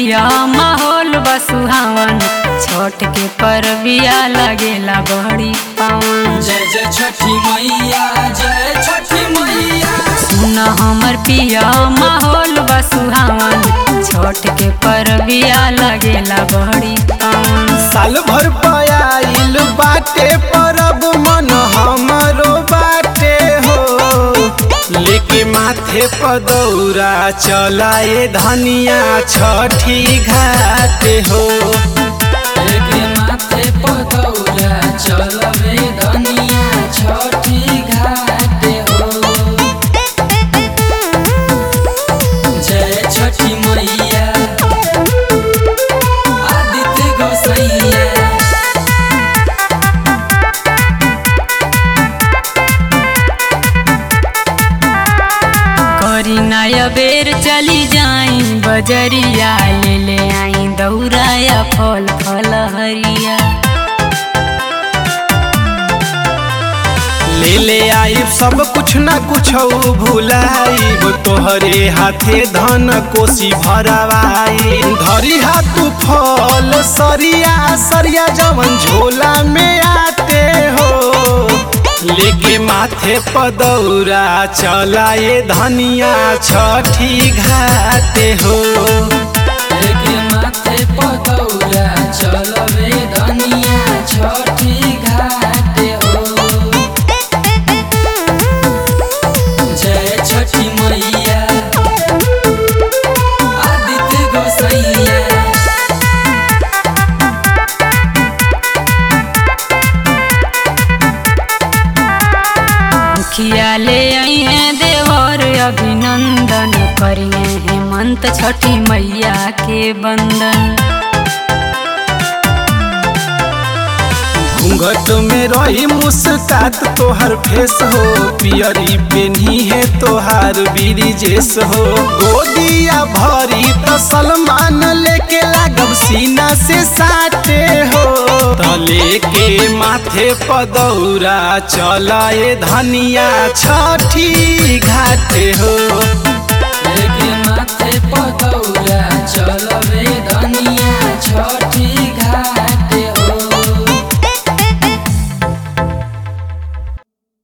पिया माहौल बसुहावन छोट के परबिया लगेला बड़ी पावन जय जय छठी मैया जय छठी मैया सुन हमर पिया माहौल बसुहावन छोट के परबिया लगेला बड़ी पावन साल भर पयाइल बाटे परब मन हमरो बाटे हो लेके माथे पदौरा चलाए धनिया छठी घाटे हो एके माथे पदौरा चलबे धनिया छठी घाटे हो जय छठी मैया आदित्य गोसैया करी नया बेर चली जाई बजरिया ले ले आई दौराया फल फल हरिया ले ले आइब सब कुछ ना कुछ भुलाइब तोहरे हाथे धन कोसी भरवाई धरी हाथ फल सरिया सरिया जवन झोला में आते हो लेके माथे पदौरा चलाए धनिया छठी घाटे हो एके माथे पदौरा चलबे धनिया छठी घाटे हो जय छठी मैया आदित्य गोसैया मुखिया ले आई हैं देवर अभिनंदन करिए हेमंत छठी मैया के बंदन घूंघट में रही मुस्कात तोहर फेस हो पियरी पेनी है तोहार बीरिजेस हो गोदिया भरी तो सलमान लेके लागब सीना से साटे हो तले के माथे पदौरा चलाए धनिया छठी घाटे हो एके माथे पदौरा चल